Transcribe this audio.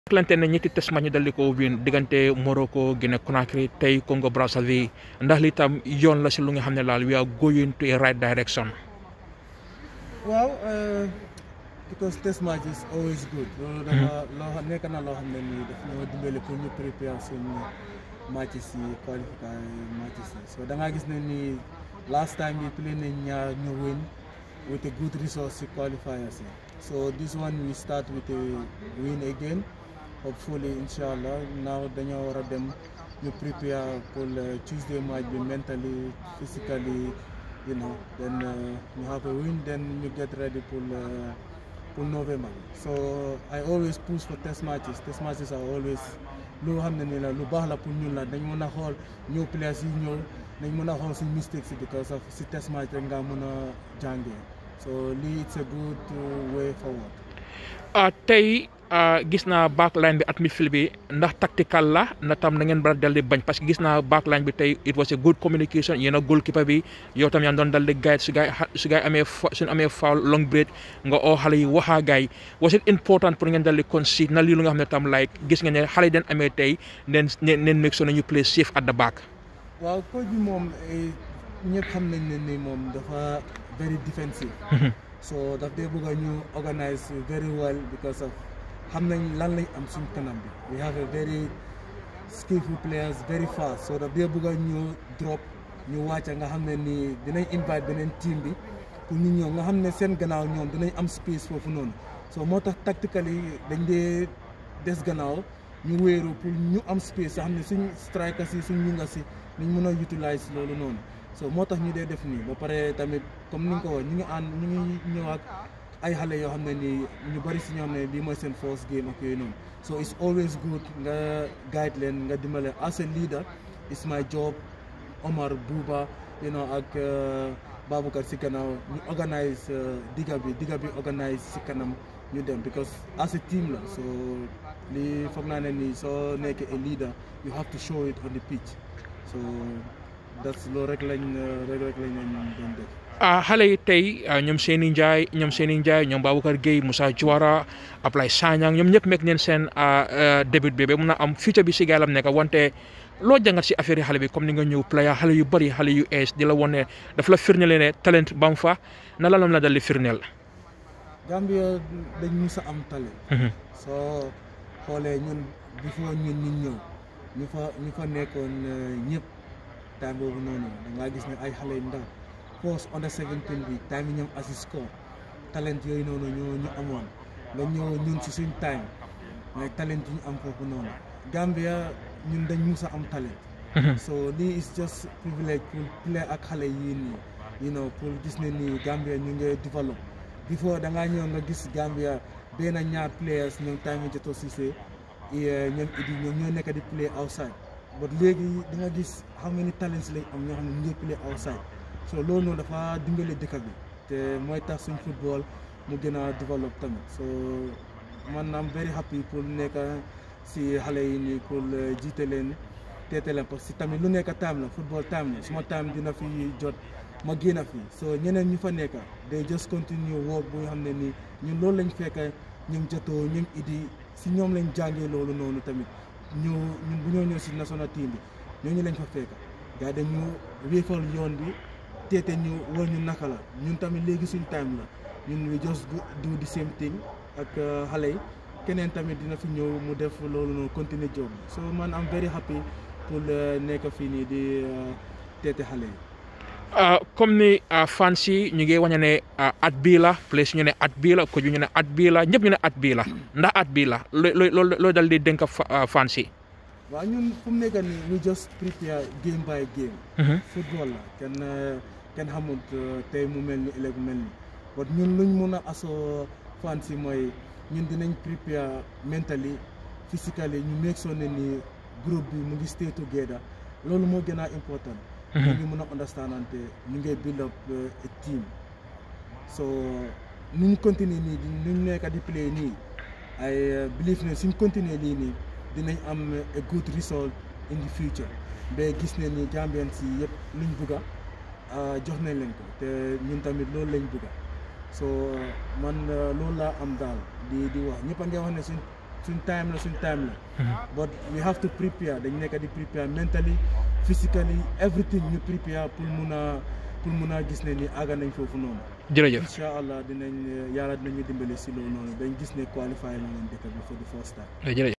Atlante ne ñetti test match ñu daldi ko win diggante Morocco Guinée Conakry tey Congo Brazzaville ndax li tam yoon la si lu nga xam ne laal we are going to a right direction. waaw because test match is always good. loolu dafa loo xam nekk na loo xam ne nii daf ñoo dimbale pour ñu prépare suñu match si qualifier match si so da ngaa gis ne nii last time we play nañ ñaar ñu win with a good result si qualifiers yi so this one we start with a win again hopefully inshallah now dañoo war a dem ñu prepare pour Tuesday match bi mentally physically you know then ñu have a win then ñu get ready pour pour November so I always push for test matches test matches are always lu xam ne ni la lu baax la pour ñun la dañ mën a xool ñëw players yi ñëw dañ mën a xool suñ mistakes yi because of si test match rek nga mën a jàngee so lii it's a good way forward. tey gis naa backline bi at midfield bi ndax tactical la na tam na ngeen bara dal di bañ parce que gis naa backline bi tey it was a good communication yéen a goalkeeper bi yow tam yaa doon dal di guide su gaay su gaay amee suñ amee foul long break nga oo xale yi waxaa gaay was it important pour ngeen dal di concede na lii lu nga xam ne tam like gis nga ne xale yi den amee tey neen neen make sure nañu play safe at the back. waaw coach bi moom ñëpp xam nañ ne ni moom dafa very defensive. so daf dee bëgg a ñu organise very well because of xam nañ lan lañ am suñ kanam bi we have a very skillful players very fast so daf dee bëgg a ñu drop ñu wàcca nga xam ne nii dinañ invite beneen team bi pour ñu ñëw nga xam ne seen gannaaw ñoom dinañ am space foofu noonu so moo tax tactically dañ dee des gannaaw ñu wéeru pour ñu am space nga xam ne suñ strikers yi suñ ñu nga si niñ mën a utilize loolu noonu so moo tax ñu dee def nii ba pare tamit comme ni nga ko wax ñu ngi ànd ñu ngi ñëw ak ay xale yoo xam ne nii ñu bari si ñoo xam ne bii mooy seen first game ak yooyu noonu so it's always good nga guide leen nga dimbale as a leader it's my job Omar Buba you know ak Baboucar si gannaaw ñu organise digga bi digga bi organise si kanam ñu dem because as a team la so lii foog naa ne nii soo nekkee a leader you have to show it on the pitch so that's loolu rek lañ rek rek lañ doon def. xale yi tey ñoom Seyni Ndiaye ñoom Seyni Ndiaye ñoom Baboucar Gueye Moussa Diawara Ablaye Sagnang ñoom ñëpp mekk neen seen début bi ba mun a am future bi si gaalam nekk wante loo jàngat si affaire yi xale bi comme ni nga ñëw player xale yu bëri xale yu ees di la wane ne daf la firndeel ne talent bam fa na la lam la dal di firndeel. Gambia dañ mus a am talent. soo xoolee ñun before ñun ñu ñëw ñu fa ñu fa nekkoon ñëpp time boobu noonu da ngaa gis ne ay xale yu ndaw. post under 17 bi time yi ñoom assist score talent yooyu noonu ñoo ñu amoon nga ñëw ñun si suñ time mais talent yi ñu am foofu noonu Gambia ñun dañ mus a am talent so lii is just privilege pour play ak xale yii nii you know pour gis ne nii Gambia ñu ngi develop before da ngaa ñëw nga gis Gambia benn ñaar players ñoom time yi jotoo Cissé ñoom idi ñoom ñoo nekk di play outside but léegi di nga gis how many talents lañ am ñoo xam ne ñu ngi play outside so loolu noonu dafa dimbale dëkk bi te mooy tax suñ football mu gën a développe tamit so man am very happy pour nekk si xale yi nii pour jiite leen teete leen parce que tamit lu nekk time la football time la suma time dina fi jot ma génn fi so ñeneen ñu fa nekk day just continue work bu nga xam ne nii ñun loolu lañ fekk ñoom jotoo ñoom idi si ñoom lañ jàngee loolu noonu tamit ñu ñun bu ñoo ñëw si national team bi ñooñu lañ fa fekk gaa dañu wéefal yoon bi teete ñu war ñu naka la ñun tamit léegi suñ time la ñun we just do the same thing ak xale yi keneen tamit dina fi ñëw mu def loolu noonu continuer job so man am very happy pour nekk fii nii di teete xale yi. comme ni fans yi ñu ngi wañe ne at bii la place ñu ne at bii la coach bi ñu ne at bii la ñëpp ñu ne at bii la ndax at bii la loo loo loo dal di dénk fans yi. waaw ñun fu mu nekk nii we just prepare game by game. football la kenn kenn xamut tey mu mel ni ëllëg mu mel ni but ñun luñ mun a asoo fans yi mooy ñun dinañ prepare mentally physically ñu make sure ne ni groupe bi mu ngi stay together loolu moo gën a important. ñu ngi mën a understandante ñu ngi build up a team so nuñ continuer nii nuñ nekk di play nii I believe ne suñ continuer lii nii dinañ am a good result in the future ba gis ne ni Gambians yi yëpp luñ bugga jox nañ leen ko te ñun tamit loolu lañ bugga so man loolu laa am daal di di wax ñëpp a ngi wax ne suñ suñ time la suñ time la but we have to prepare dañ nekk di prepare mentally physically everything ñu prepare pour mun a pour mun a gis ne ni àgga nañ foofu noonu jërëjëf incha allah dinañ yàlla dinañu dimbali si loolu noonu dañ gis ne qualify la leen dëkk bi for the first time jërëjëf